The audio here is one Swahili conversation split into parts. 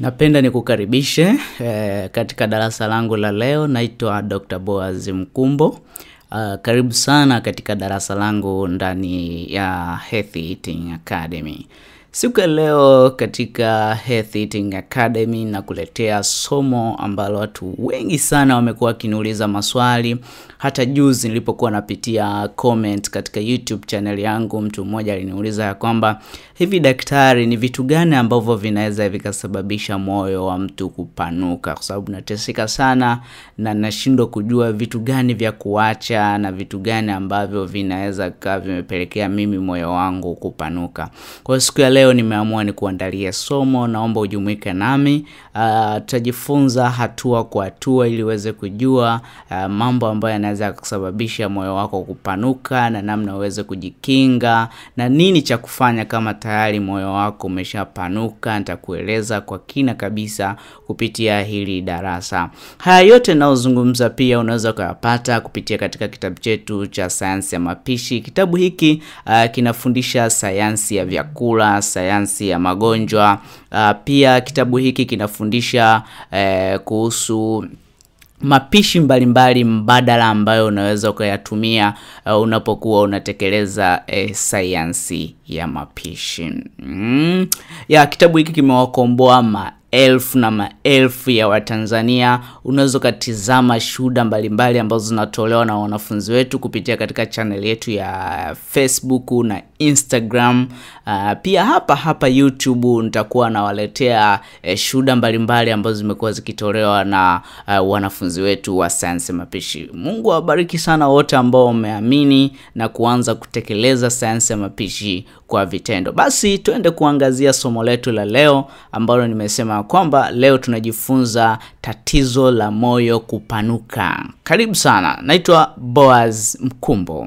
Napenda nikukaribishe eh, katika darasa langu la leo. Naitwa Dr. Boaz Mkumbo. Uh, karibu sana katika darasa langu ndani ya Healthy Eating Academy. Siku ya leo katika Healthy Eating Academy nakuletea somo ambalo watu wengi sana wamekuwa wakiniuliza maswali. Hata juzi nilipokuwa napitia comment katika YouTube channel yangu, mtu mmoja aliniuliza ya kwamba hivi daktari, ni vitu gani ambavyo vinaweza vikasababisha moyo wa mtu kupanuka? Kwa sababu nateseka sana na nashindwa kujua vitu gani vya kuacha na vitu gani ambavyo vinaweza kaa vimepelekea mimi moyo wangu kupanuka. Kwa hiyo siku ya leo nimeamua ni kuandalia somo, naomba ujumuike nami. Uh, tutajifunza hatua kwa hatua ili uweze kujua uh, mambo ambayo yanaweza kusababisha moyo wako kupanuka na namna uweze kujikinga na nini cha kufanya kama tayari moyo wako umeshapanuka. Nitakueleza kwa kina kabisa kupitia hili darasa. Haya yote nayozungumza pia unaweza ukayapata kupitia katika kitabu chetu cha sayansi ya mapishi. Kitabu hiki uh, kinafundisha sayansi ya vyakula, sayansi ya magonjwa. Uh, pia kitabu hiki kinafundisha uh, kuhusu mapishi mbalimbali mbadala ambayo unaweza ukayatumia uh, unapokuwa unatekeleza eh, sayansi ya mapishi mm. ya kitabu hiki kimewakomboa maelfu na maelfu ya Watanzania. Unaweza ukatizama shuhuda mbalimbali ambazo zinatolewa na wanafunzi wetu kupitia katika channel yetu ya Facebook na Instagram. Uh, pia hapa hapa YouTube nitakuwa nawaletea eh, shuhuda mbalimbali ambazo zimekuwa zikitolewa na uh, wanafunzi wetu wa sayansi mapishi. Mungu awabariki sana wote ambao wameamini na kuanza kutekeleza sayansi ya mapishi kwa vitendo. Basi tuende kuangazia somo letu la leo ambalo nimesema kwamba leo tunajifunza tatizo la moyo kupanuka. Karibu sana, naitwa Boaz Mkumbo.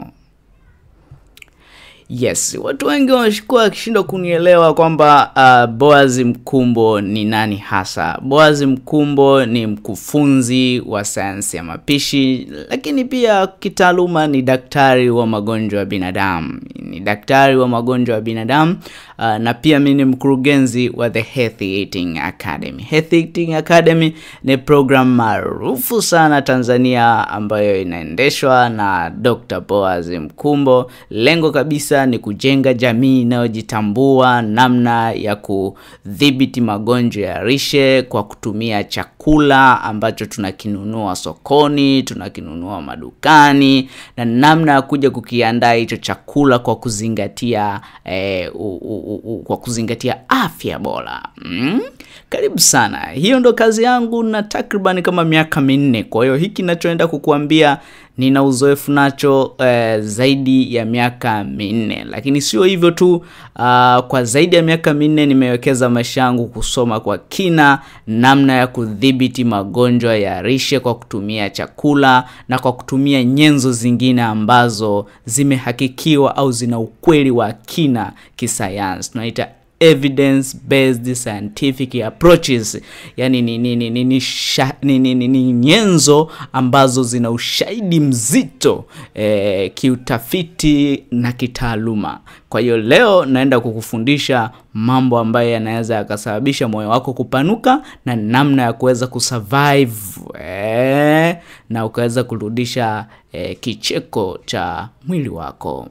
Yes, watu wengi wamekuwa wakishindwa kunielewa kwamba uh, Boaz Mkumbo ni nani hasa. Boaz Mkumbo ni mkufunzi wa sayansi ya mapishi, lakini pia kitaaluma ni daktari wa magonjwa ya binadamu. Ni daktari wa magonjwa ya binadamu uh, na pia mimi ni mkurugenzi wa the Healthy Eating Academy. Healthy Eating Academy ni program maarufu sana Tanzania ambayo inaendeshwa na Dr. Boaz Mkumbo. Lengo kabisa ni kujenga jamii inayojitambua, namna ya kudhibiti magonjwa ya lishe kwa kutumia chakula ambacho tunakinunua sokoni, tunakinunua madukani, na namna ya kuja kukiandaa hicho chakula kwa kuzingatia eh, u, u, u, kwa kuzingatia afya bora mm? Karibu sana. Hiyo ndo kazi yangu na takriban kama miaka minne. Kwa hiyo hiki nachoenda kukuambia nina uzoefu nacho eh, zaidi ya miaka minne, lakini sio hivyo tu. Uh, kwa zaidi ya miaka minne nimewekeza maisha yangu kusoma kwa kina namna ya kudhibiti magonjwa ya lishe kwa kutumia chakula na kwa kutumia nyenzo zingine ambazo zimehakikiwa au zina ukweli wa kina kisayansi, tunaita evidence based scientific approaches, yani ni, ni, ni, ni, ni, sha, ni, ni, ni, ni nyenzo ambazo zina ushahidi mzito eh, kiutafiti na kitaaluma. Kwa hiyo leo naenda kukufundisha mambo ambayo yanaweza yakasababisha moyo wako kupanuka na namna ya kuweza kusurvive eh, na ukaweza kurudisha eh, kicheko cha mwili wako.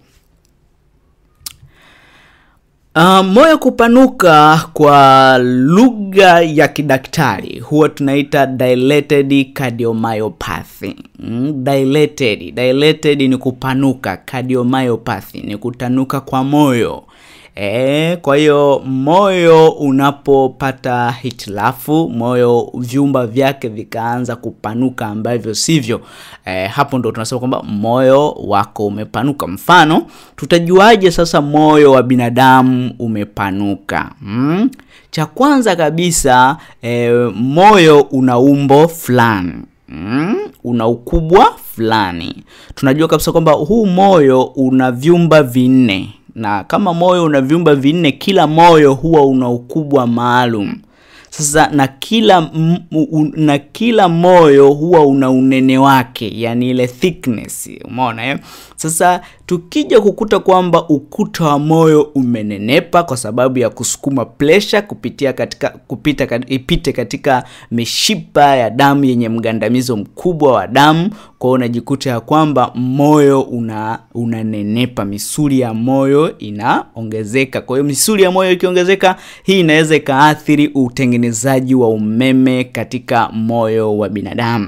Uh, moyo kupanuka kwa lugha ya kidaktari huwa tunaita dilated cardiomyopathy. Mm, dilated. Dilated ni kupanuka, cardiomyopathy ni kutanuka kwa moyo. E, kwa hiyo moyo unapopata hitilafu, moyo vyumba vyake vikaanza kupanuka ambavyo sivyo, e, hapo ndo tunasema kwamba moyo wako umepanuka. Mfano, tutajuaje sasa moyo wa binadamu umepanuka? Hmm? Cha kwanza kabisa e, moyo una umbo fulani Mm, una ukubwa fulani. Tunajua kabisa kwamba huu moyo una vyumba vinne na kama moyo una vyumba vinne, kila moyo huwa una ukubwa maalum. Sasa na kila m, u, na kila moyo huwa una unene wake, yani ile thickness, umeona eh? Sasa tukija kukuta kwamba ukuta wa moyo umenenepa kwa sababu ya kusukuma pressure kupitia katika kupita kat, ipite katika mishipa ya damu yenye mgandamizo mkubwa wa damu, kwa hiyo unajikuta ya kwamba moyo una unanenepa, misuli ya moyo inaongezeka. Kwa hiyo misuli ya moyo ikiongezeka, hii inaweza ikaathiri utengenezaji wa umeme katika moyo wa binadamu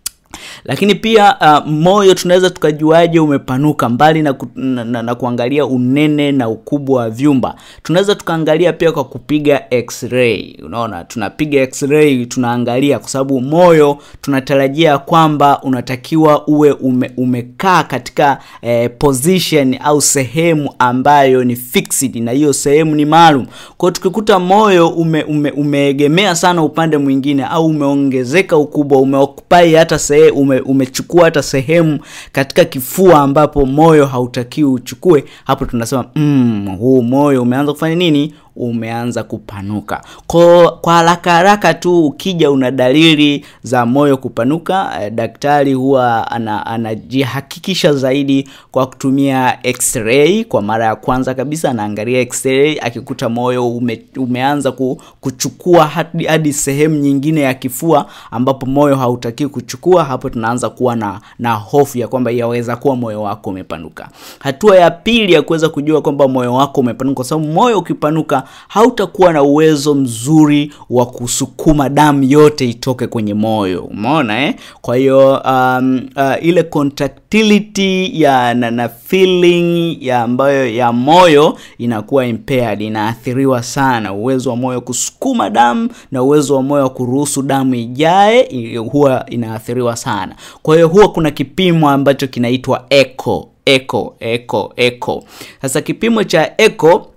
lakini pia uh, moyo tunaweza tukajuaje umepanuka mbali na, ku, na, na, na kuangalia unene na ukubwa wa vyumba tunaweza tukaangalia pia kwa kupiga x-ray unaona tunapiga x-ray tunaangalia kwa sababu moyo tunatarajia kwamba unatakiwa uwe ume, umekaa katika eh, position au sehemu ambayo ni fixed na hiyo sehemu ni maalum kwao tukikuta moyo ume, ume, umeegemea sana upande mwingine au umeongezeka ukubwa umeokupai hata sehemu ume, umechukua hata sehemu katika kifua ambapo moyo hautakiwi uchukue hapo tunasema mm, huu moyo umeanza kufanya nini umeanza kupanuka kwa, kwa haraka haraka tu ukija una dalili za moyo kupanuka eh, daktari huwa anajihakikisha ana zaidi kwa kutumia x-ray kwa mara ya kwanza kabisa anaangalia x-ray akikuta moyo ume, umeanza ku, kuchukua hadi, hadi sehemu nyingine ya kifua ambapo moyo hautakiwi kuchukua hapo tunaanza kuwa na, na hofu ya kwamba yaweza kuwa moyo wako umepanuka hatua ya pili ya kuweza kujua kwamba moyo wako umepanuka kwa sababu moyo ukipanuka hautakuwa na uwezo mzuri wa kusukuma damu yote itoke kwenye moyo umeona eh? kwa hiyo um, uh, ile contractility ya na, na feeling ya ambayo ya moyo inakuwa impaired inaathiriwa sana uwezo wa moyo kusukuma damu na uwezo wa moyo wa kuruhusu damu ijae huwa inaathiriwa sana kwa hiyo huwa kuna kipimo ambacho kinaitwa echo echo echo echo sasa kipimo cha echo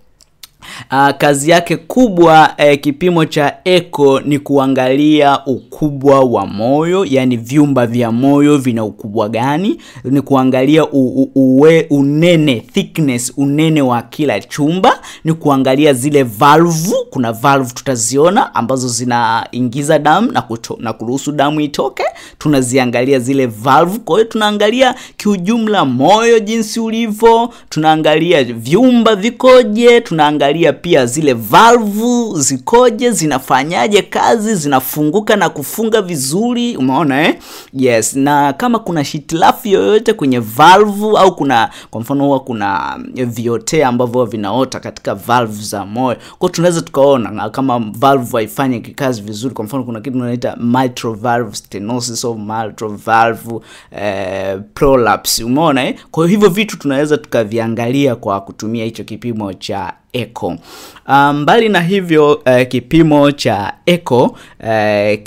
Uh, kazi yake kubwa eh, kipimo cha echo ni kuangalia ukubwa wa moyo yani vyumba vya moyo vina ukubwa gani ni kuangalia u, u, uwe, unene thickness unene wa kila chumba ni kuangalia zile valve kuna valve tutaziona ambazo zinaingiza damu na, kuto, na kuruhusu damu itoke tunaziangalia zile valve kwa hiyo tunaangalia kiujumla moyo jinsi ulivyo tunaangalia vyumba vikoje tunaangalia pia zile valvu zikoje zinafanyaje kazi zinafunguka na kufunga vizuri umeona eh? yes na kama kuna hitilafu yoyote kwenye valvu au kuna kwa mfano huwa kuna viotea ambavyo vinaota katika valve za moyo kwao tunaweza tukaona kama valve haifanyi kikazi vizuri kwa mfano kuna kitu tunaita mitral valve stenosis of mitral valve eh, prolapse umeona eh? kwa hiyo hivyo vitu tunaweza tukaviangalia kwa kutumia hicho kipimo cha echo mbali um, na hivyo uh, kipimo cha echo uh,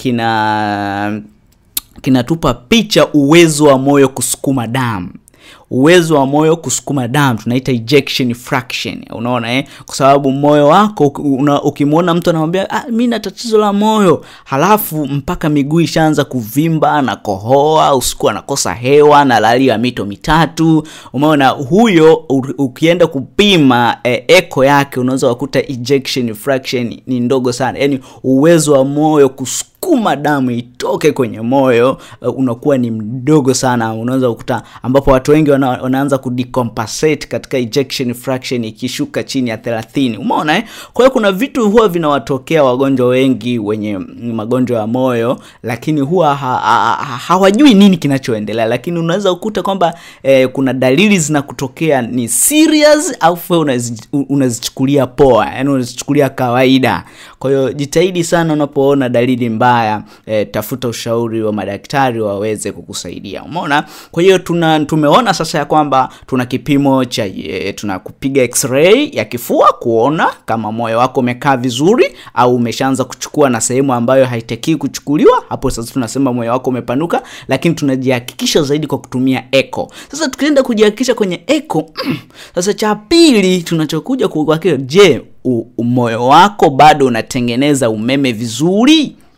kina kinatupa picha uwezo wa moyo kusukuma damu uwezo wa moyo kusukuma damu tunaita ejection fraction unaona eh? kwa sababu moyo wako ukimwona mtu anamwambia ah, mi na tatizo la moyo halafu mpaka miguu ishaanza kuvimba na kohoa usiku anakosa hewa na lali ya mito mitatu umeona huyo ukienda kupima eh, eko yake unaweza wakuta ejection fraction ni ndogo sana yaani uwezo wa moyo kusukuma kusukuma damu itoke kwenye moyo uh, unakuwa ni mdogo sana unaweza kukuta ambapo watu wengi wana, wanaanza kudecompensate katika ejection fraction ikishuka chini ya 30 umeona eh? kwa hiyo kuna vitu huwa vinawatokea wagonjwa wengi wenye magonjwa ya moyo lakini huwa ha, ha, ha, hawajui nini kinachoendelea lakini unaweza kukuta kwamba eh, kuna dalili zinakutokea ni serious au unazichukulia poa yani unazichukulia kawaida kwa hiyo jitahidi sana unapoona dalili mbaya mbaya e, tafuta ushauri wa madaktari waweze kukusaidia umeona kwa hiyo tuna tumeona sasa ya kwamba tuna kipimo cha e, tuna kupiga x-ray ya kifua kuona kama moyo wako umekaa vizuri au umeshaanza kuchukua na sehemu ambayo haitakii kuchukuliwa hapo sasa tunasema moyo wako umepanuka lakini tunajihakikisha zaidi kwa kutumia echo sasa tukienda kujihakikisha kwenye echo sasa cha pili tunachokuja kuhakikisha je moyo wako bado unatengeneza umeme vizuri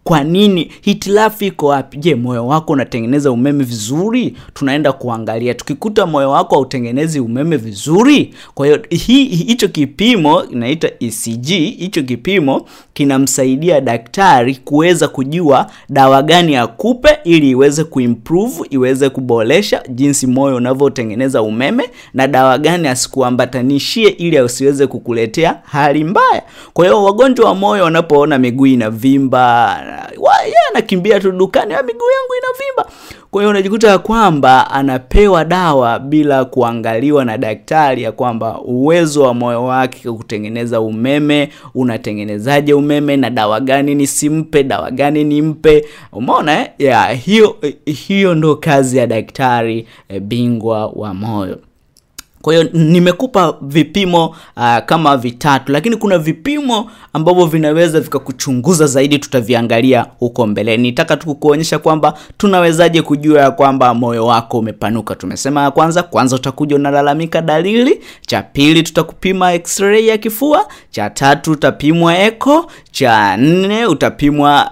kwa nini hitilafu iko wapi je moyo wako unatengeneza umeme vizuri tunaenda kuangalia tukikuta moyo wako hautengenezi umeme vizuri kwa hiyo hi- hi- hicho kipimo inaita ecg hicho kipimo kinamsaidia daktari kuweza kujua dawa gani akupe ili iweze kuimprove iweze kuboresha jinsi moyo unavyotengeneza umeme na dawa gani asikuambatanishie ili asiweze kukuletea hali mbaya kwa hiyo wagonjwa wa moyo wanapoona miguu inavimba wa- yeye anakimbia tu dukani "Ah, miguu yangu inavimba kwa hiyo unajikuta ya kwamba anapewa dawa bila kuangaliwa na daktari ya kwamba uwezo wa moyo wake kutengeneza umeme unatengenezaje umeme na dawa gani nisimpe dawa gani nimpe umeona eh? yeah, hiyo hiyo ndo kazi ya daktari eh, bingwa wa moyo kwa hiyo nimekupa vipimo uh, kama vitatu lakini kuna vipimo ambavyo vinaweza vikakuchunguza zaidi tutaviangalia huko mbeleni nitaka tu kukuonyesha kwamba tunawezaje kujua ya kwamba moyo wako umepanuka tumesema ya kwanza kwanza utakuja unalalamika dalili cha pili tutakupima x-ray ya kifua cha tatu utapimwa echo cha nne utapimwa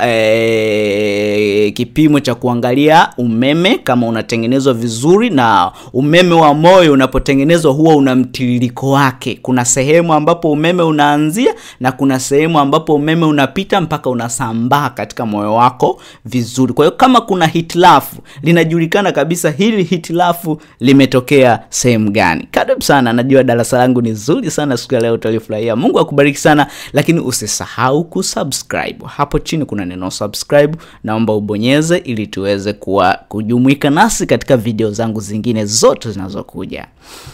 eh, kipimo cha kuangalia umeme kama unatengenezwa vizuri na umeme wa moyo unapotengenezwa huwa una mtiririko wake kuna sehemu ambapo umeme unaanzia na kuna sehemu ambapo umeme unapita mpaka unasambaa katika moyo wako vizuri kwa hiyo kama kuna hitilafu linajulikana kabisa hili hitilafu limetokea sehemu gani karibu sana najua darasa langu ni zuri sana siku ya leo utalifurahia mungu akubariki sana lakini usisahau kusubscribe hapo chini kuna neno subscribe naomba ubonyeze ili tuweze kuwa kujumuika nasi katika video zangu zingine zote zinazokuja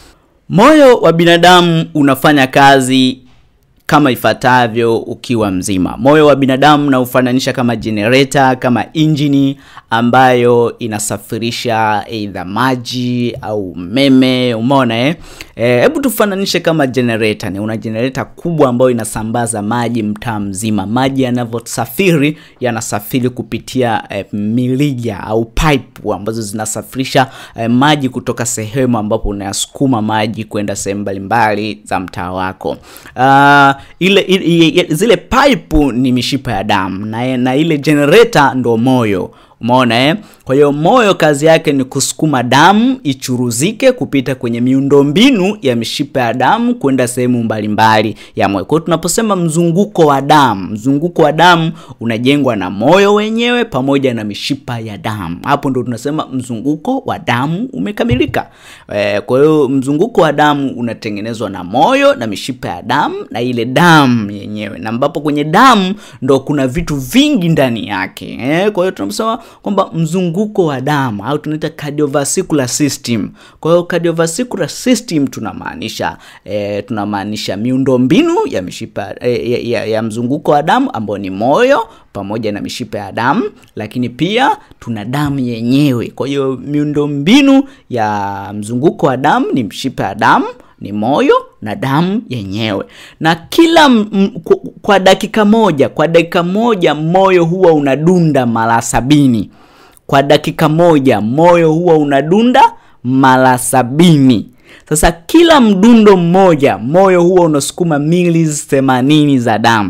moyo wa binadamu unafanya kazi kama ifuatavyo ukiwa mzima moyo wa binadamu naufananisha kama jenereta kama injini ambayo inasafirisha eidha maji au umeme umeona eh hebu tufananishe kama jenereta ni una jenereta kubwa ambayo inasambaza maji mtaa mzima maji yanavyosafiri yanasafiri kupitia eh, milija au pipe ambazo zinasafirisha eh, maji kutoka sehemu ambapo unayasukuma maji kwenda sehemu mbalimbali za mtaa wako uh, ile, ile zile pipe ni mishipa ya damu na, na ile generator ndo moyo umeona eh? kwa hiyo moyo kazi yake ni kusukuma damu ichuruzike kupita kwenye miundombinu ya mishipa ya damu kwenda sehemu mbalimbali ya moyo kwa hiyo tunaposema mzunguko wa damu mzunguko wa damu unajengwa na moyo wenyewe pamoja na mishipa ya damu hapo ndo tunasema mzunguko wa damu umekamilika e, kwa hiyo mzunguko wa damu unatengenezwa na moyo na mishipa ya damu na ile damu yenyewe na ambapo kwenye damu ndo kuna vitu vingi ndani yake e, kwa hiyo tunaposema kwamba mzunguko wa damu au tunaita cardiovascular system kwa hiyo cardiovascular system tunamaanisha e, tunamaanisha miundombinu ya mishipa e, ya, ya, ya mzunguko wa damu ambao ni moyo pamoja na mishipa ya damu lakini pia tuna damu yenyewe kwa hiyo miundombinu ya mzunguko wa damu ni mshipa ya damu ni moyo na damu yenyewe na kila m, kwa, kwa dakika moja kwa dakika moja moyo huwa unadunda mara sabini kwa dakika moja moyo huwa unadunda mara sabini sasa kila mdundo mmoja moyo huwa unasukuma milis themanini za damu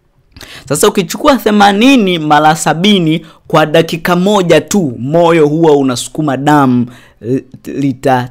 sasa ukichukua 80 mara sabini kwa dakika moja tu moyo huwa unasukuma damu lita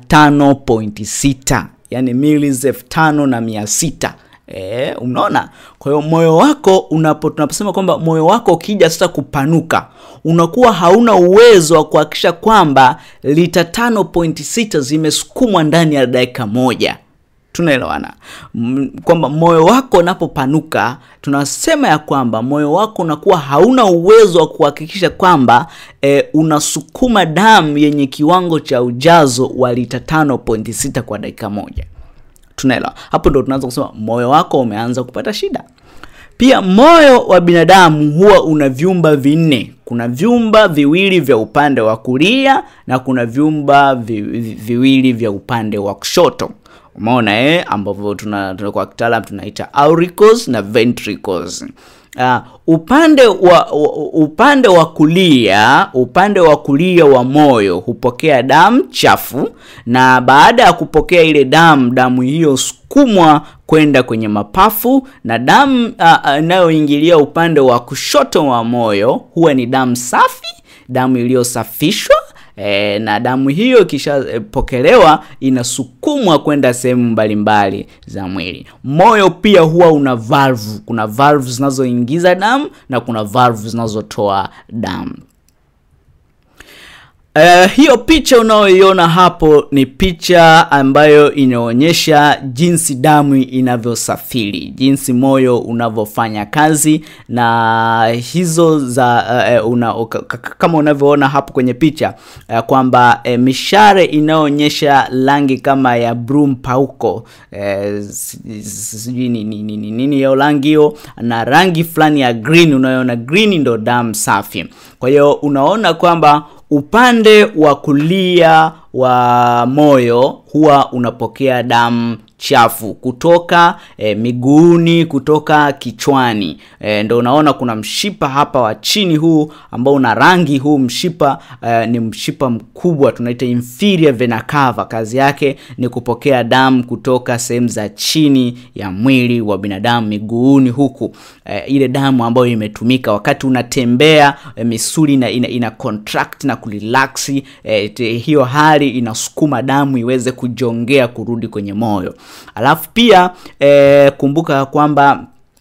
5.6 yani milis elfu tano na mia sita E, unaona kwa hiyo moyo wako unapo tunaposema kwamba moyo wako ukija sasa kupanuka unakuwa hauna uwezo wa kuhakikisha kwamba lita 5.6 zimesukumwa ndani ya dakika moja tunaelewana kwamba moyo wako unapopanuka tunasema ya kwamba moyo wako unakuwa hauna uwezo wa kuhakikisha kwamba e, unasukuma damu yenye kiwango cha ujazo wa lita 5.6 kwa dakika moja tunaelewa hapo ndo tunaanza kusema moyo wako umeanza kupata shida pia moyo wa binadamu huwa una vyumba vinne kuna vyumba viwili vya upande wa kulia na kuna vyumba vi, vi, viwili vya upande wa kushoto umeona eh ambavyo tuna, tuna kwa kitaalam tunaita auricles na ventricles Uh, upande wa upande wa kulia upande wa kulia wa moyo hupokea damu chafu, na baada ya kupokea ile damu, damu hiyo sukumwa kwenda kwenye mapafu, na damu inayoingilia uh, uh, upande wa kushoto wa moyo huwa ni damu safi, damu iliyosafishwa E, na damu hiyo ikishapokelewa e, inasukumwa kwenda sehemu mbalimbali za mwili. Moyo pia huwa una valve, kuna valve zinazoingiza damu na kuna valve zinazotoa damu. Uh, hiyo picha unayoiona hapo ni picha ambayo inaonyesha jinsi damu inavyosafiri, jinsi moyo unavyofanya kazi, na hizo za uh, una, kama unavyoona hapo kwenye picha uh, kwamba uh, mishare inayoonyesha rangi kama ya blue mpauko, sijui uh, nini nini nini hiyo rangi hiyo, na rangi fulani ya green, unayoona green ndo damu safi. Kwa hiyo unaona kwamba upande wa kulia wa moyo huwa unapokea damu chafu kutoka e, miguuni kutoka kichwani e, ndo unaona kuna mshipa hapa wa chini huu ambao una rangi huu mshipa e, ni mshipa mkubwa tunaita inferior vena cava kazi yake ni kupokea damu kutoka sehemu za chini ya mwili wa binadamu miguuni huku e, ile damu ambayo imetumika wakati unatembea e, misuli ina, ina, ina contract na kurelax e, hiyo hali inasukuma damu iweze kujongea kurudi kwenye moyo alafu pia e, kumbuka kwamba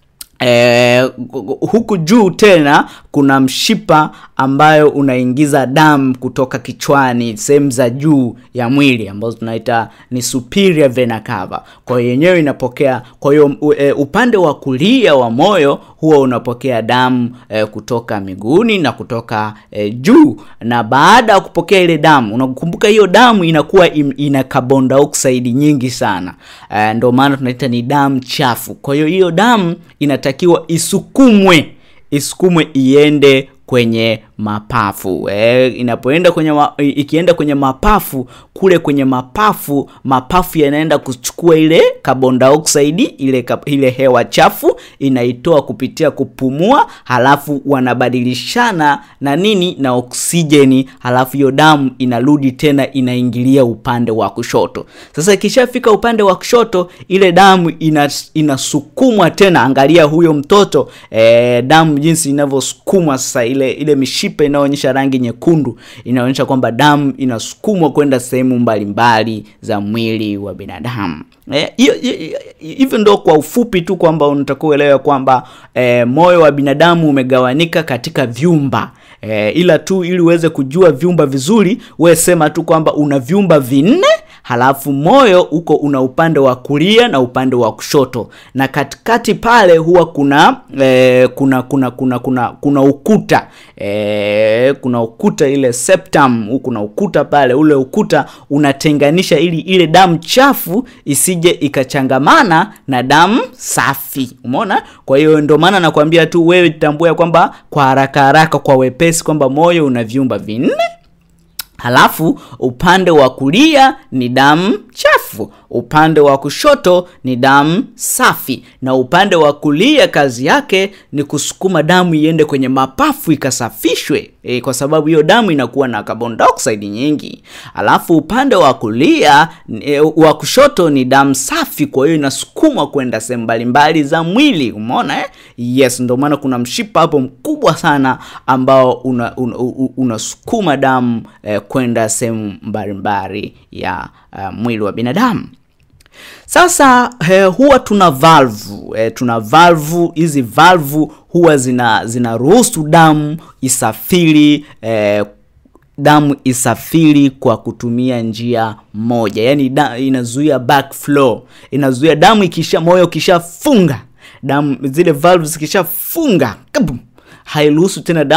E, huku juu tena kuna mshipa ambayo unaingiza damu kutoka kichwani sehemu za juu ya mwili ambazo tunaita ni superior vena cava. Kwa hiyo yenyewe inapokea, kwa hiyo e, upande wa kulia wa moyo huwa unapokea damu e, kutoka miguuni na kutoka e, juu, na baada ya kupokea ile damu, unakumbuka hiyo damu inakuwa im, ina carbon dioxide nyingi sana e, ndio maana tunaita ni damu chafu. Kwa hiyo hiyo damu inatakiwa isukumwe isukumwe iende kwenye mapafu e, inapoenda kwenye ma, ikienda kwenye mapafu kule kwenye mapafu mapafu yanaenda kuchukua ile carbon dioxide ile, ile hewa chafu inaitoa kupitia kupumua, halafu wanabadilishana na nini na oksijeni, halafu hiyo damu inarudi tena inaingilia upande wa kushoto. Sasa ikishafika upande wa kushoto ile damu inas, inasukumwa tena. Angalia huyo mtoto e, damu jinsi inavyosukumwa sasa, ile ile mishipa inayoonyesha rangi nyekundu inaonyesha kwamba damu inasukumwa kwenda sehemu mbalimbali za mwili wa binadamu. Hivyo e, ndo kwa ufupi tu kwamba unatakiwa uelewe kwamba e, moyo wa binadamu umegawanika katika vyumba e, ila tu ili uweze kujua vyumba vizuri, we sema tu kwamba una vyumba vinne halafu moyo uko una upande wa kulia na upande wa kushoto, na katikati pale huwa kuna e, kuna kuna kuna kuna kuna ukuta e, kuna ukuta ile septum, kuna ukuta pale. Ule ukuta unatenganisha ili ile damu chafu isije ikachangamana na damu safi, umeona? Kwa hiyo ndio maana nakwambia tu wewe tambua kwamba kwa haraka haraka, kwa wepesi kwamba moyo una vyumba vinne halafu upande wa kulia ni damu chafu, upande wa kushoto ni damu safi, na upande wa kulia kazi yake ni kusukuma damu iende kwenye mapafu ikasafishwe, e, kwa sababu hiyo damu inakuwa na carbon dioxide nyingi. Alafu upande wa kulia e, wa kushoto ni damu safi, kwa hiyo inasukumwa kwenda sehemu mbalimbali za mwili. Umeona eh? Yes, ndio maana kuna mshipa hapo mkubwa sana ambao unasukuma una, una damu eh, kwenda sehemu mbalimbali ya uh, mwili wa binadamu. Sasa eh, huwa tuna valve eh, tuna valve. Hizi valve huwa zina zinaruhusu damu isafiri eh, damu isafiri kwa kutumia njia moja, yaani da, inazuia backflow, inazuia damu ikisha moyo kishafunga damu zile valve zikishafunga hairuhusu tena damu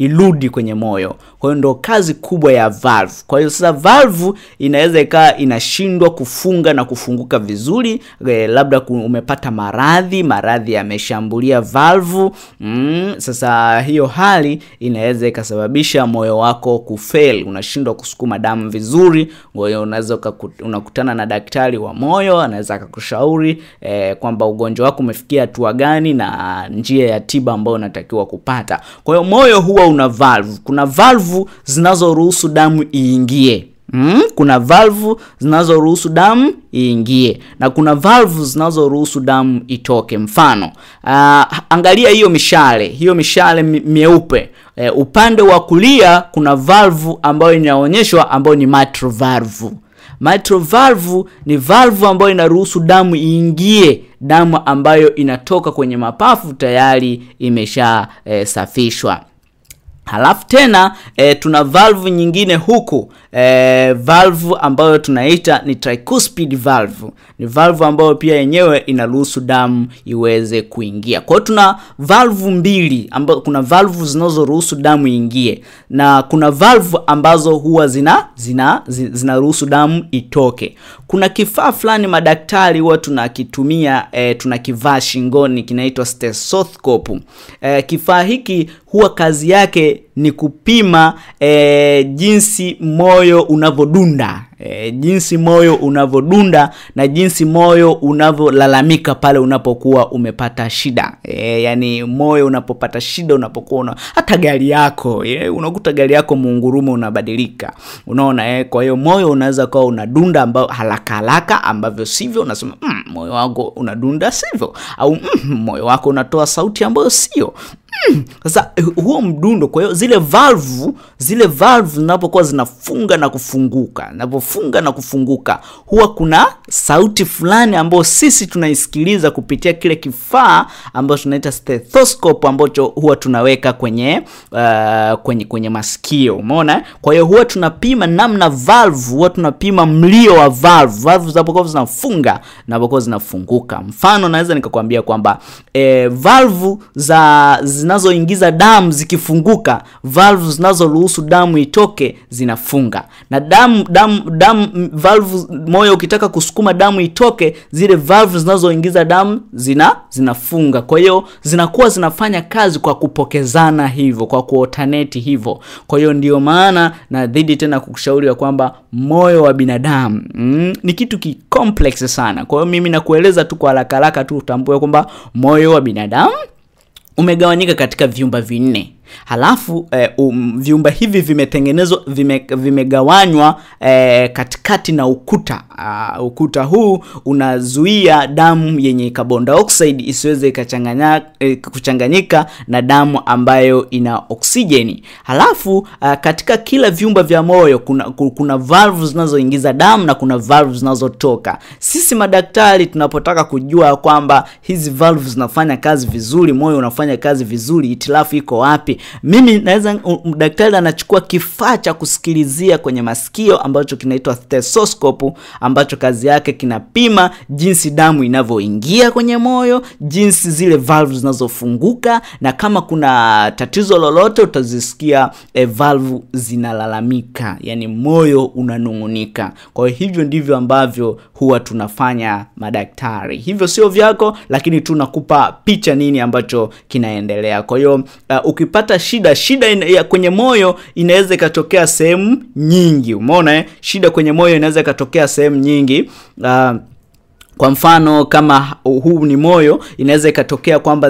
irudi kwenye moyo. Kwa hiyo ndo kazi kubwa ya valve. Kwa hiyo sasa valve inaweza ikawa inashindwa kufunga na kufunguka vizuri, e, labda umepata maradhi, maradhi yameshambulia valve mm, sasa hiyo hali inaweza ikasababisha moyo wako kufail, unashindwa kusukuma damu vizuri. Kwa hiyo unaweza unakutana na daktari wa moyo, anaweza akakushauri eh, kwamba ugonjwa wako umefikia hatua gani na njia ya tiba ambayo unatakiwa kupata. Kwa hiyo moyo huwa una valve. Kuna valve zinazoruhusu damu iingie. Mm, kuna valve zinazoruhusu damu iingie na kuna valve zinazoruhusu damu itoke. Mfano, uh, angalia hiyo mishale, hiyo mishale myeupe. Uh, upande wa kulia kuna valve ambayo inaonyeshwa ambayo ni mitral valve. Mitral valve ni valve ambayo inaruhusu damu iingie, damu ambayo inatoka kwenye mapafu tayari imeshasafishwa. Eh, Halafu tena e, tuna valve nyingine huku e, valve ambayo tunaita ni tricuspid valve. Ni valve ambayo pia yenyewe inaruhusu damu iweze kuingia. Kwa hiyo tuna valve mbili ambazo kuna valve zinazoruhusu damu iingie na kuna valve ambazo huwa zina zina zinaruhusu damu itoke. Kuna kifaa fulani madaktari huwa tunakitumia e, tunakivaa shingoni kinaitwa stethoscope. E, kifaa hiki huwa kazi yake ni kupima e, jinsi moyo unavyodunda e, jinsi moyo unavyodunda na jinsi moyo unavyolalamika pale unapokuwa umepata shida e, yani moyo unapopata shida, unapokuwa una hata gari yako e, unakuta gari yako muungurumo unabadilika, unaona e, kwa hiyo moyo unaweza kuwa unadunda ambao haraka haraka ambavyo sivyo, unasema mm, moyo wako unadunda sivyo, au mm, moyo wako unatoa sauti ambayo sio sasa huo mdundo, kwa hiyo zile valve zile valve zinapokuwa zinafunga na kufunguka, zinapofunga na kufunguka, huwa kuna sauti fulani ambayo sisi tunaisikiliza kupitia kile kifaa ambacho tunaita stethoscope ambacho huwa tunaweka kwenye uh, kwenye kwenye masikio, umeona. Kwa hiyo huwa tunapima namna valve, huwa tunapima mlio wa valve, valve zinapokuwa zinafunga zinapokuwa zinafunguka. Mfano, naweza nikakwambia kwamba eh, valve za zinazoingiza damu zikifunguka, valve zinazoruhusu damu itoke zinafunga, na damu damu damu valve moyo ukitaka kusukuma damu itoke, zile valve zinazoingiza damu zina zinafunga. Kwa hiyo zinakuwa zinafanya kazi kwa kupokezana hivyo, kwa kuotaneti hivyo. Kwa hiyo ndio maana na dhidi tena kukushauri ya kwamba moyo wa binadamu mm, ni kitu ki complex sana. Kwa hiyo mimi nakueleza tu kwa haraka haraka tu utambue kwamba moyo wa binadamu umegawanyika katika vyumba vinne. Halafu eh, um, vyumba hivi vimetengenezwa vime, vimegawanywa eh, katikati na ukuta. Uh, ukuta huu unazuia damu yenye carbon dioxide isiweze ikachanganya eh, kuchanganyika na damu ambayo ina oksijeni. Halafu uh, katika kila vyumba vya moyo kuna, kuna valve zinazoingiza damu na kuna valve zinazotoka. Sisi madaktari tunapotaka kujua kwamba hizi valve zinafanya kazi vizuri, moyo unafanya kazi vizuri, itilafu iko wapi? Mimi naweza daktari anachukua kifaa cha kusikilizia kwenye masikio ambacho kinaitwa stethoscope, ambacho kazi yake kinapima jinsi damu inavyoingia kwenye moyo, jinsi zile valve zinazofunguka, na kama kuna tatizo lolote utazisikia eh, valve zinalalamika, yani moyo unanung'unika. Kwa hiyo hivyo ndivyo ambavyo huwa tunafanya madaktari. Hivyo sio vyako, lakini tunakupa picha nini ambacho kinaendelea. Kwa hiyo uh, ukipata shida shida ina, ya kwenye moyo inaweza ikatokea sehemu nyingi. Umeona eh? Shida kwenye moyo inaweza ikatokea sehemu nyingi uh, kwa mfano kama huu ni moyo, inaweza ikatokea kwamba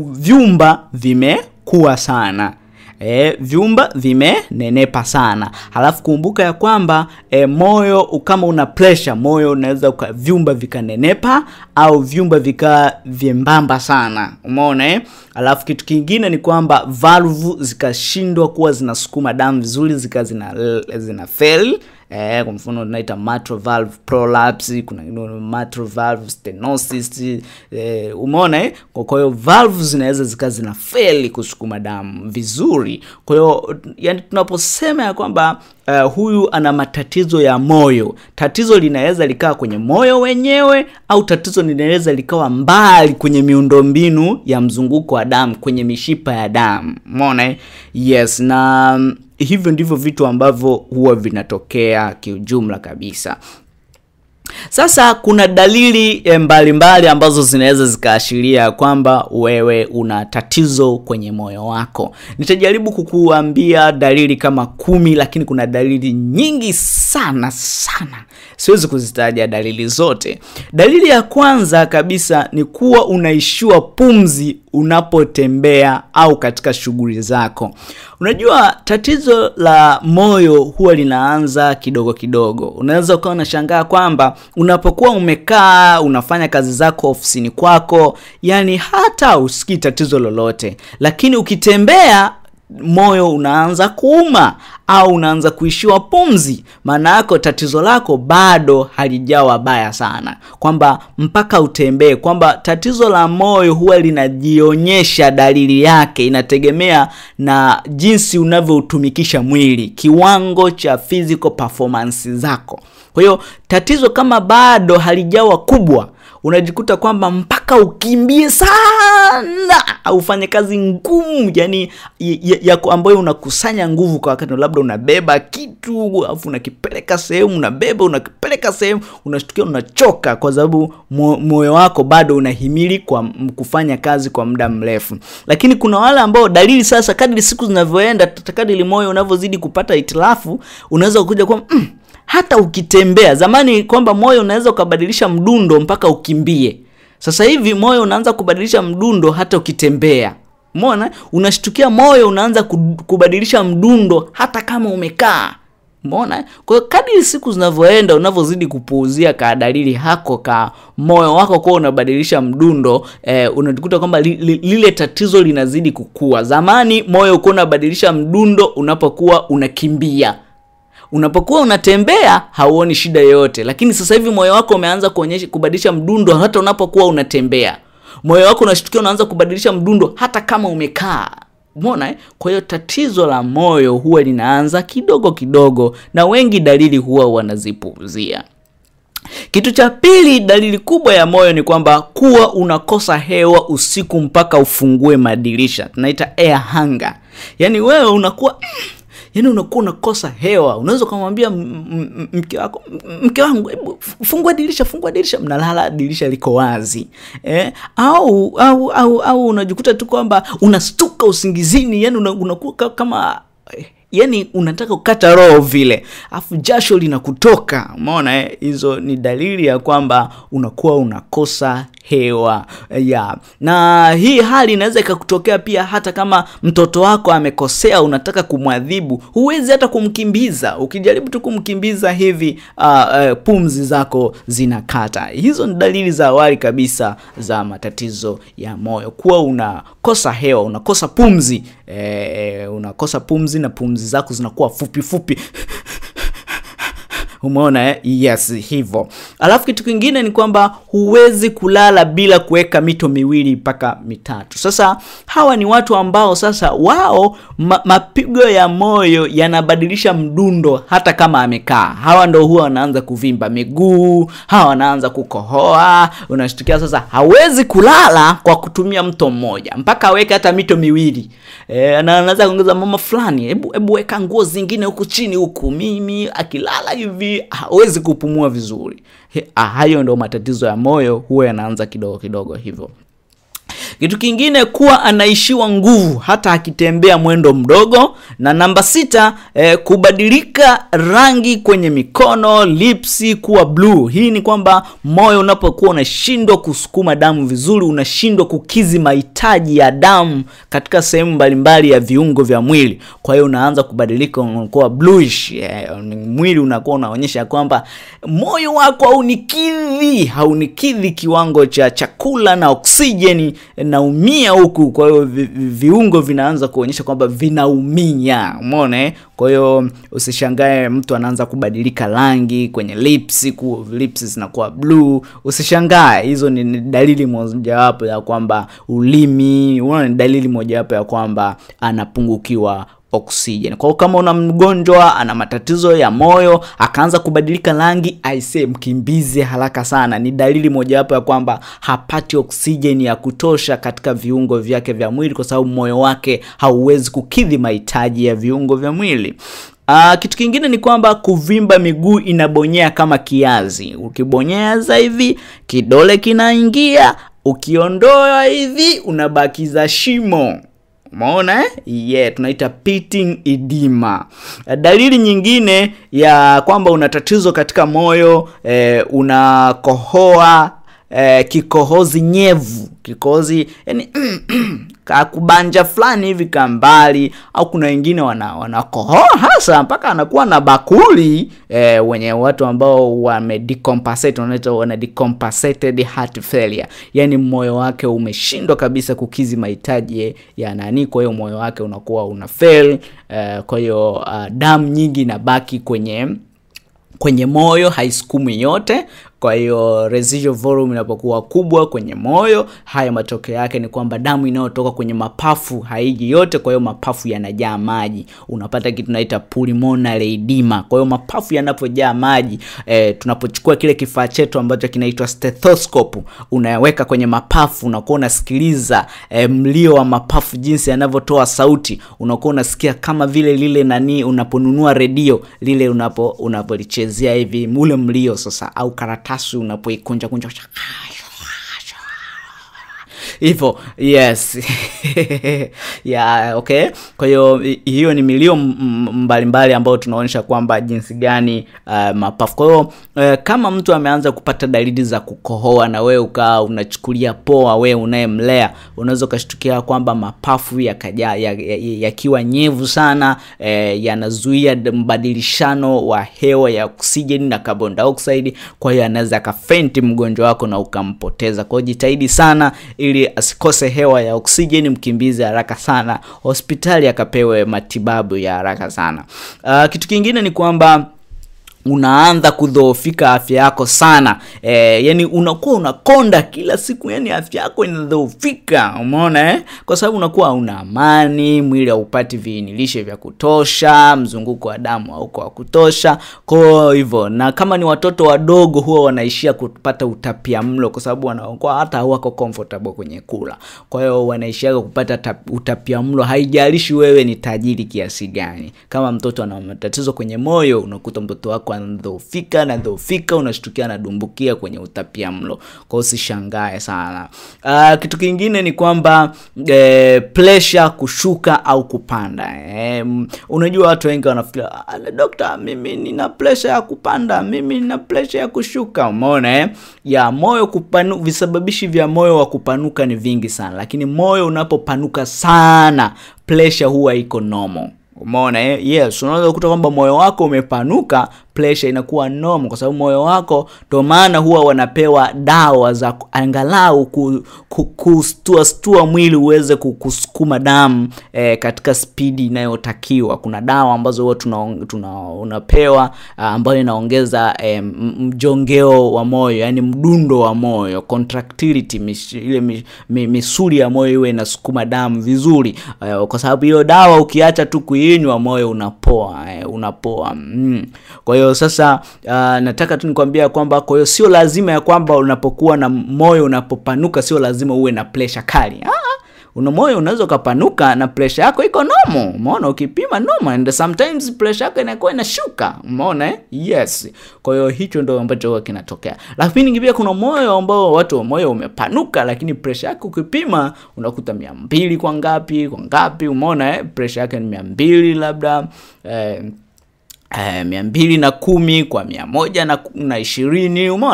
vyumba vimekuwa sana E, vyumba vimenenepa sana. Halafu kumbuka ya kwamba e, moyo kama una pressure, moyo unaweza vyumba vikanenepa au vyumba vika vyembamba sana, umeona eh? Halafu kitu kingine ni kwamba valve zikashindwa kuwa zinasukuma damu vizuri, zika zina, zina fail eh, kwa mfano tunaita mitral valve prolapse, kuna mitral valve stenosis eh, umeona eh? Kwa hiyo valve zinaweza zikawa zina feli kusukuma damu vizuri. Kwa hiyo yani, tunaposema ya kwamba uh, huyu ana matatizo ya moyo, tatizo linaweza likawa kwenye moyo wenyewe au tatizo linaweza likawa mbali kwenye miundombinu ya mzunguko wa damu, kwenye mishipa ya damu. Umeona eh? Yes, na um, hivyo ndivyo vitu ambavyo huwa vinatokea kiujumla kabisa. Sasa kuna dalili mbalimbali mbali ambazo zinaweza zikaashiria kwamba wewe una tatizo kwenye moyo wako. Nitajaribu kukuambia dalili kama kumi, lakini kuna dalili nyingi sana sana, siwezi kuzitaja dalili zote. Dalili ya kwanza kabisa ni kuwa unaishiwa pumzi unapotembea au katika shughuli zako. Unajua, tatizo la moyo huwa linaanza kidogo kidogo. Unaweza ukawa unashangaa kwamba unapokuwa umekaa unafanya kazi zako ofisini kwako, yani hata usikii tatizo lolote, lakini ukitembea moyo unaanza kuuma au unaanza kuishiwa pumzi, maana yako tatizo lako bado halijawa baya sana, kwamba mpaka utembee. Kwamba tatizo la moyo huwa linajionyesha dalili yake, inategemea na jinsi unavyoutumikisha mwili, kiwango cha physical performance zako. Kwa hiyo tatizo kama bado halijawa kubwa unajikuta kwamba mpaka ukimbie sana au ufanye kazi ngumu yani ya, ya ambayo unakusanya nguvu kwa wakati, labda unabeba kitu alafu unakipeleka sehemu, unabeba unakipeleka sehemu, unashtukia unachoka, kwa sababu moyo wako bado unahimili kwa kufanya kazi kwa muda mrefu. Lakini kuna wale ambao dalili sasa, kadri siku zinavyoenda, kadri moyo unavyozidi kupata itilafu, unaweza kuja kwa mm, hata ukitembea. Zamani kwamba moyo unaweza ukabadilisha mdundo mpaka ukimbie. Sasa hivi moyo unaanza kubadilisha mdundo hata ukitembea. Umeona, unashtukia moyo unaanza kubadilisha mdundo hata kama umekaa. Umeona, kwa hiyo kadri siku zinavyoenda, unavyozidi kupuuzia ka dalili hako ka moyo wako kwa unabadilisha mdundo eh, unajikuta kwamba li, li, lile tatizo linazidi kukua. Zamani moyo uko unabadilisha mdundo unapokuwa unakimbia unapokuwa unatembea hauoni shida yoyote, lakini sasa hivi moyo wako umeanza kuonyesha kubadilisha mdundo hata unapokuwa unatembea. Moyo wako unashtukia unaanza kubadilisha mdundo hata kama umekaa. Umeona eh? Kwa hiyo tatizo la moyo huwa linaanza kidogo kidogo, na wengi dalili huwa wanazipuuzia. Kitu cha pili, dalili kubwa ya moyo ni kwamba kuwa unakosa hewa usiku mpaka ufungue madirisha, tunaita air hunger. Yaani wewe unakuwa yaani unakuwa unakosa hewa. Unaweza ukamwambia mke wako, mke wangu, hebu fungua dirisha, fungua dirisha, mnalala dirisha liko wazi eh? au au au au unajikuta tu kwamba unastuka usingizini, yani unakuwa kama yani unataka kukata roho vile, afu jasho linakutoka. Umeona eh? Hizo ni dalili ya kwamba unakuwa unakosa hewa ya na hii hali inaweza ikakutokea pia hata kama mtoto wako amekosea, unataka kumwadhibu, huwezi hata kumkimbiza. Ukijaribu tu kumkimbiza hivi uh, uh, pumzi zako zinakata. Hizo ni dalili za awali kabisa za matatizo ya moyo, kuwa unakosa hewa, unakosa pumzi eh, unakosa pumzi na pumzi zako zinakuwa fupi fupi Umeona eh? Yes, hivyo. Alafu kitu kingine ni kwamba huwezi kulala bila kuweka mito miwili mpaka mitatu. Sasa hawa ni watu ambao sasa wao ma, mapigo ya moyo yanabadilisha mdundo hata kama amekaa. Hawa ndo huwa wanaanza kuvimba miguu, hawa wanaanza kukohoa. Unashtukia sasa hawezi kulala kwa kutumia mto mmoja, mpaka aweke hata mito miwili. E, na anaweza kuongeza mama fulani, hebu hebu weka nguo zingine huku chini huku. Mimi akilala hivi hawezi kupumua vizuri. He, hayo ndo matatizo ya moyo huwa yanaanza kidogo kidogo hivyo. Kitu kingine kuwa anaishiwa nguvu hata akitembea mwendo mdogo. Na namba sita, eh, kubadilika rangi kwenye mikono, lipsi kuwa bluu. Hii ni kwamba moyo unapokuwa unashindwa kusukuma damu vizuri, unashindwa kukizi mahitaji ya damu katika sehemu mbalimbali ya viungo vya mwili, kwa hiyo unaanza kubadilika, unakuwa bluish. Eh, mwili unakuwa unaonyesha kwamba moyo wako haunikidhi, haunikidhi kiwango cha chakula na oksijeni naumia huku kwa hiyo vi, vi, viungo vinaanza kuonyesha kwamba vinaumia umeona eh? kwa hiyo usishangae mtu anaanza kubadilika rangi kwenye lips ku, lips zinakuwa blue usishangae hizo ni, ni dalili mojawapo ya kwamba ulimi unaona ni dalili mojawapo ya kwamba anapungukiwa oxygen. Kwa hiyo kama una mgonjwa ana matatizo ya moyo akaanza kubadilika rangi, aisee, mkimbize haraka sana. Ni dalili mojawapo ya kwamba hapati oxygen ya kutosha katika viungo vyake vya mwili, kwa sababu moyo wake hauwezi kukidhi mahitaji ya viungo vya mwili. Uh, kitu kingine ni kwamba kuvimba miguu inabonyea kama kiazi. Ukibonyeza hivi kidole kinaingia, ukiondoa hivi unabakiza shimo. Umeona eh? Yeah, tunaita pitting edema. Dalili nyingine ya kwamba una tatizo katika moyo eh, unakohoa eh, kikohozi nyevu, kikohozi yani kakubanja fulani hivi kambali, au kuna wengine wana wanakohoa hasa mpaka anakuwa na bakuli eh, wenye watu ambao wame decompensate wanaita wana decompensated heart failure, yani moyo wake umeshindwa kabisa kukizi mahitaji ya nani, kwa hiyo moyo wake unakuwa una fail eh, kwa hiyo uh, damu nyingi inabaki kwenye kwenye moyo haisukumi yote kwa hiyo residual volume inapokuwa kubwa kwenye moyo, haya matokeo yake ni kwamba damu inayotoka kwenye mapafu haiji yote, kwa hiyo mapafu yanajaa maji, unapata kitu tunaita pulmonary edema. Kwa hiyo mapafu yanapojaa maji e, tunapochukua kile kifaa chetu ambacho kinaitwa stethoscope, unaweka kwenye mapafu, unakuwa unasikiliza e, mlio wa mapafu jinsi yanavyotoa sauti, unakuwa unasikia kama vile lile nani, unaponunua redio lile, unapo unapolichezea hivi ule mlio sasa, au karatasi karatasi unapoikunja kunja hivyo yes yeah, okay kwa hiyo hiyo ni milio mbalimbali ambayo tunaonyesha kwamba jinsi gani uh, mapafu kwa hiyo uh, kama mtu ameanza kupata dalili za kukohoa na wewe ukaa unachukulia poa wewe unayemlea unaweza ukashtukia kwamba mapafu yakaja yakiwa ya, ya nyevu sana eh, yanazuia mbadilishano wa hewa ya oksijeni na carbon dioxide kwa hiyo anaweza akafenti mgonjwa wako na ukampoteza kwa hiyo jitahidi sana ili asikose hewa ya oksijeni mkimbizi haraka sana hospitali akapewe matibabu ya haraka sana uh, kitu kingine ni kwamba unaanza kudhoofika afya yako sana e, yani unakuwa unakonda kila siku yani afya yako inadhoofika umeona eh? kwa sababu unakuwa una amani mwili haupati viinilishe vya kutosha mzunguko wa damu hauko wa kutosha kwa hivyo na kama ni watoto wadogo huwa wanaishia kupata utapia mlo kwa sababu wanakuwa hata hawako comfortable kwenye kula kwa hiyo wanaishia kupata utapia mlo haijalishi wewe ni tajiri kiasi gani kama mtoto ana matatizo kwenye moyo unakuta mtoto wako anadhoofika nadhoofika unashtukia anadumbukia kwenye utapia mlo kwa usishangae sana uh, kitu kingine ni kwamba eh, pressure kushuka au kupanda eh, unajua watu wengi wanafikiria dokta mimi nina pressure ya kupanda mimi nina pressure ya kushuka umeona eh? ya moyo kupanu visababishi vya moyo wa kupanuka ni vingi sana lakini moyo unapopanuka sana pressure huwa iko normal umeona eh? yes unaweza kukuta kwamba moyo wako umepanuka pressure inakuwa normal kwa sababu moyo wako ndo maana huwa wanapewa dawa za angalau ku, ku, kustua stua mwili uweze kusukuma damu eh, katika spidi inayotakiwa kuna dawa ambazo huwa tuna, tuna unapewa uh, ambayo inaongeza eh, mjongeo wa moyo yani mdundo wa moyo contractility mis, ile mis, mis, misuli ya moyo iwe inasukuma damu vizuri uh, kwa sababu hiyo dawa ukiacha tu kuinywa moyo unapoa eh, unapoa mm. kwa hiyo sasa uh, nataka tu nikwambia kwamba kwa hiyo sio lazima ya kwamba unapokuwa na moyo unapopanuka sio lazima uwe na pressure kali ah, una moyo unaweza ukapanuka na pressure yako iko nomo umeona ukipima nomo and sometimes pressure yako inakuwa inashuka umeona eh? yes kwa hiyo hicho ndo ambacho huwa kinatokea lakini pia kuna moyo ambao watu moyo umepanuka lakini pressure yako ukipima unakuta mia mbili kwa ngapi kwa ngapi umeona eh? pressure yake ni mia mbili labda eh, Uh, mia mbili na kumi kwa mia moja na, na ishirini umeona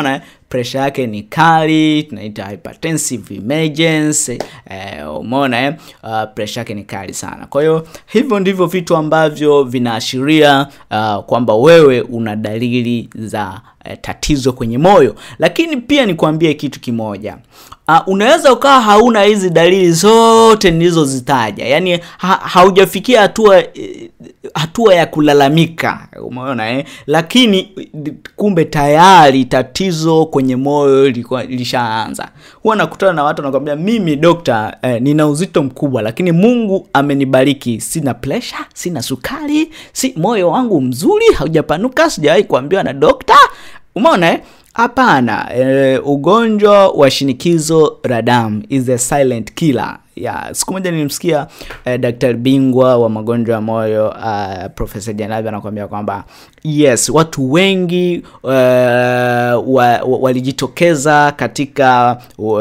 presha yake ni kali tunaita hypertensive emergency eh, umeona eh? uh, presha yake ni kali sana kwa hiyo hivyo ndivyo vitu ambavyo vinaashiria uh, kwamba wewe una dalili za uh, tatizo kwenye moyo lakini pia nikwambie kitu kimoja uh, unaweza ukawa hauna hizi dalili zote nilizozitaja yaani ha, haujafikia hatua eh, hatua ya kulalamika umeona eh? lakini kumbe tayari tatizo kwenye moyo lilikuwa- lilishaanza huwa nakutana na watu nakwambia mimi dokta eh, nina uzito mkubwa lakini mungu amenibariki sina pressure sina sukari si moyo wangu mzuri haujapanuka sijawahi kuambiwa na dokta umeona eh? hapana e, ugonjwa wa shinikizo la damu is a silent killer ya siku moja nilimsikia eh, daktari bingwa wa magonjwa ya moyo uh, profesa janabi anakuambia kwamba yes watu wengi uh, wa, wa, walijitokeza katika uh,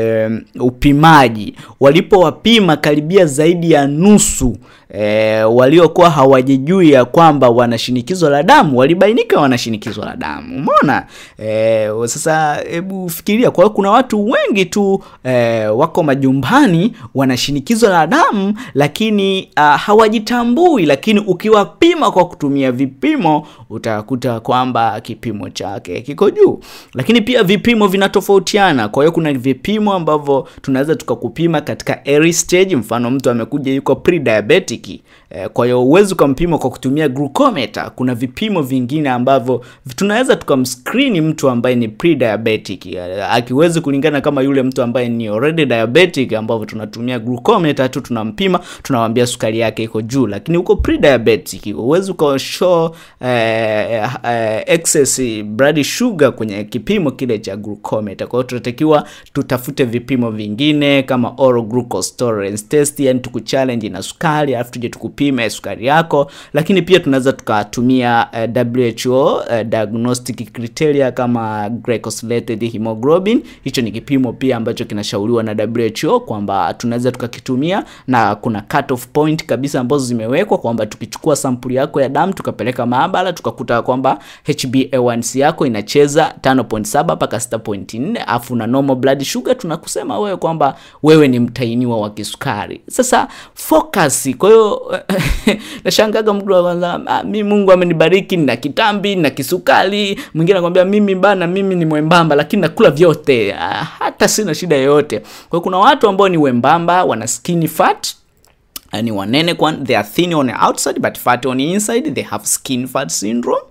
upimaji walipowapima karibia zaidi ya nusu E, waliokuwa hawajijui ya kwamba wana shinikizo la damu walibainika wana shinikizo la damu umeona e, sasa hebu fikiria kwa hiyo kuna watu wengi tu e, wako majumbani wana shinikizo la damu lakini uh, hawajitambui lakini ukiwapima kwa kutumia vipimo utakuta kwamba kipimo chake kiko juu lakini pia vipimo vinatofautiana kwa hiyo kuna vipimo ambavyo tunaweza tukakupima katika early stage mfano mtu amekuja yuko pre-diabetic eh, kwa hiyo huwezi ukampima kwa kutumia glucometer kuna vipimo vingine ambavyo tunaweza tukamskrini mtu ambaye ni pre-diabetic eh, akiwezi kulingana kama yule mtu ambaye ni already diabetic ambavyo tunatumia glucometer tu tunampima tunawambia sukari yake iko juu lakini uko pre-diabetic huwezi ukashow eh, eh, excess blood sugar kwenye kipimo kile cha glucometer kwa hiyo tunatakiwa tutafute vipimo vingine kama oral glucose tolerance test yani tukuchallenge na sukari alafu tuje tukupime sukari yako lakini pia tunaweza tukatumia eh, WHO eh, diagnostic criteria kama glycosylated hemoglobin hicho ni kipimo pia ambacho kinashauriwa na WHO kwamba tunaweza tukakitumia na kuna cut off point kabisa ambazo zimewekwa kwamba tukichukua sampuli yako ya damu tukapeleka maabara tukakuta kwamba HbA1c yako inacheza 5.7 mpaka 6.4 afu na normal blood sugar tunakusema wewe kwamba wewe ni mtainiwa wa kisukari sasa focus kwa hiyo nashangaga mtu wa kwanza ah, mi Mungu amenibariki na kitambi na kisukari mwingine anakwambia mimi bana mimi ni mwembamba lakini nakula vyote ah, hata sina shida yoyote kwa hiyo kuna watu ambao ni wembamba wana skinny fat ni wanene kwa they are thin on the outside but fat on the inside they have skin fat syndrome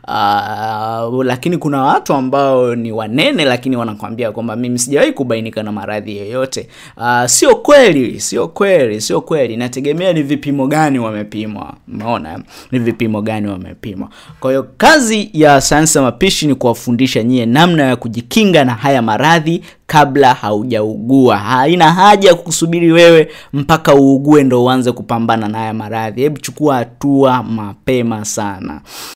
uh, lakini kuna watu ambao ni wanene lakini wanakwambia kwamba mimi sijawahi kubainika na maradhi yoyote uh, sio kweli sio kweli sio kweli inategemea ni vipimo gani wamepimwa umeona ni vipimo gani wamepimwa kwa hiyo kazi ya sayansi ya mapishi ni kuwafundisha nyie namna ya kujikinga na haya maradhi kabla haujaugua haina haja ya kusubiri wewe mpaka uugue ndo uanze kupambana na haya maradhi hebu chukua hatua mapema sana